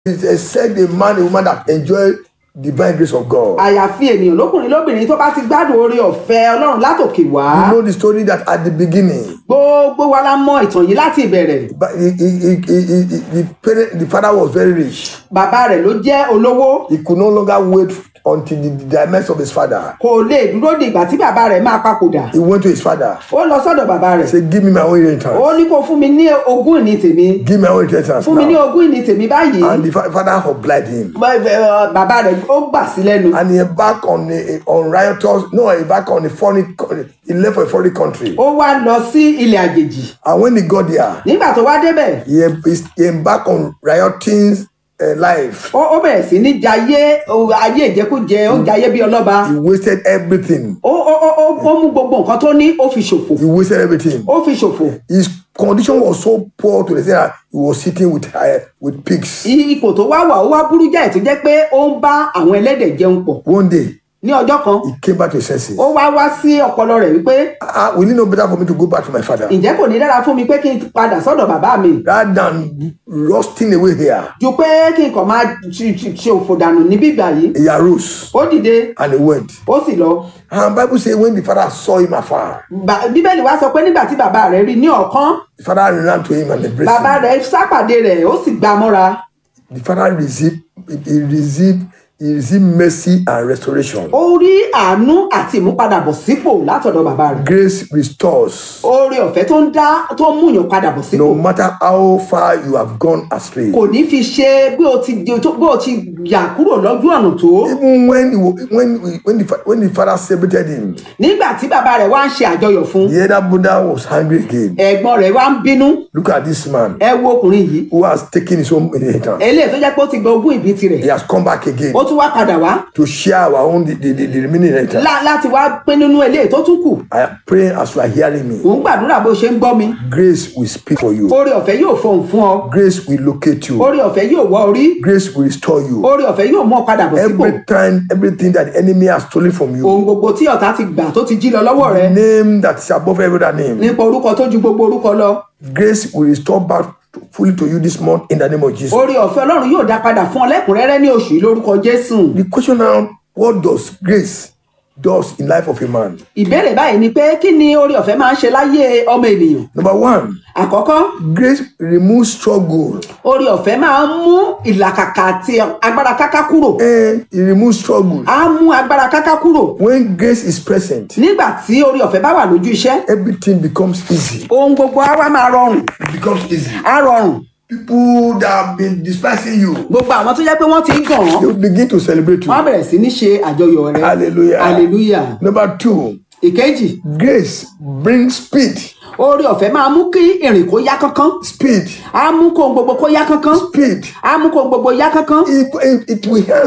It's except a man, a woman that enjoy divine grace of God. àyàfi ènìyàn lókùnrin lóbìnrin tó bá ti gbádùn oore ọ̀fẹ́ ọlọ́run látòkè wá You know the story that at the beginning, gbogbo wa la mọ ìtàn yìí láti ìbẹ̀rẹ̀ but he, he, he, he, he, the parent, the father was very rich. bàbá rẹ̀ ló jẹ́ olówó He could no longer wait until the, the demise of his father. kò lè dúró di ìgbà tí bàbá rẹ̀ máa papòdà He went to his father. ó lọ sọ́dọ̀ bàbá rẹ̀ Say, give me my own ó inheritance. ní kó fún mi ní ogún ìní tèmi Give me my own inheritance fún mi ní now. ogún ìní tèmi báyìí And the fa- father obliged him. Bẹ́- bẹ́- bàbá rẹ̀ ó gbà sí lẹ́nu And he embarked on a, on riotous, no, he embarked on a foreign, co- he left for a foreign country. ó wá lọ sí ilẹ̀ àjèjì And when he got there, nígbà tó wá débẹ̀ he, em- he embarked on rioting uh, life. ó ó bẹ̀rẹ̀ sí ní jayé ó- ayé ìjẹkújẹ ó jayé bí ọlọ́ba He wasted everything. ó ó ó ó ó mú gbogbo nǹkan tó ní ó fi ṣòfò He wasted everything. ó fi ṣòfò His condition was so poor to the extent that he was sitting with uh, with pigs. I- ipò tó wá wà ó wá burú jáì tó jẹ́ pé ó ń bá àwọn ẹlẹ́dẹ̀ jẹun pọ̀ One day, ní ọjọ́ kan he came back to his senses. ó wá wá sí ọpọlọ rẹ̀ wípé Ah, will it not better for me to go back to my father ǹjẹ́ kò ní dára fún mi pé kí n padà sọ́dọ̀ bàbá mi rather than rusting away here? ju pé kí n kàn máa ṣe ṣe- ṣe òfò dànù ní bíbà yìí He arose ó dìde and he went. ó sì lọ And Bible says when the father saw him afar, Bà- bíbélì wá sọ pé nígbà tí bàbá rẹ̀ rí ní ọ̀kan the father ran to him and embraced bàbá him. rẹ̀ sápàdé rẹ̀ ó sì gbá a mọ́ra The father received, he received, he received mercy and restoration. ó rí àánú àti ìmúpadàbọ̀ sípò látọ̀dọ̀ bàbá rẹ̀ Grace restores. oore ọ̀fẹ́ tó ń dá tó ń múyàn padà bọ̀ sípò No matter how far you have gone astray. kò ní fi ṣe bí o ti di- tó- bí o ti yà kúrò lójú ọ̀nà tó Even when he, wa- when when the, fa- when the father celebrated him, nígbà tí bàbá rẹ̀ wá ń ṣe àjọyọ̀ fún the elder brother was angry again. ẹ̀gbọ́n rẹ̀ wá ń bínú Look at this man ẹ wo ọkùnrin yìí who has taken his own inheritance. eléyìí tó jẹ́ pé ó ti gba ogún ìbí tirẹ̀ He has come back again ó tún wá padà wá to share our own the, the, the, the remaining inheritance. lá- láti wá pín nínú eléyìí tó tún kù I am praying as you are hearing me. ò ń gbàdúrà bó ṣe ń gbọ́ mi Grace will speak for you. oore ọ̀fẹ́ yóò fọhùn fún ọ Grace will locate you. oore ọ̀fẹ́ yóò wọ orí Grace will restore you. oore ọ̀fẹ́ yóò mú ọ padà bọ̀ sípò Every time, everything that the enemy has stolen from you, ohun gbogbo tí ọ̀tá ti gbà tó ti jí lọ lọ́wọ́ rẹ name that is above every other name. nípa orúkọ tó ju gbogbo orúkọ lọ Grace will restore back fully to you this month in the name of Jesus. oore ọ̀fẹ́ ọlọ́run yóò dá padà fún ọ lẹ́kùnrẹ́rẹ́ ní oṣù yìí lórúkọ jésù The question now, what does grace does in life of a man? ìbéèrè báyìí ni pé kí ni oore ọ̀fẹ́ máa ń ṣe láyé ọmọ ènìyàn Number one, àkọ́kọ́ grace removes struggle oore ọ̀fẹ́ máa ń mú ìlàkàkà àti agbára káká kúrò and it removes struggle. á mú agbára káká kúrò When grace is present, nígbà tí oore ọ̀fẹ́ bá wà lójú iṣẹ́ everything becomes easy. ohun gbogbo á wá máa rọrùn It becomes easy. á rọrùn People that have been despising you, gbogbo àwọn tó jẹ́ pé wọ́n ti ń gàn án they will begin to celebrate you. wọ́n á bẹ̀rẹ̀ sí ní ṣe àjọyọ̀ rẹ Hallelujah. hallelujah Number two, ìkejì grace brings speed. oore ọ̀fẹ́ máa mú kí ìrìn kó yá kánkán Speed. á mú kó ohun gbogbo kó yá kánkán Speed. á mú kó ohun gbogbo yá kánkán It, it, it will help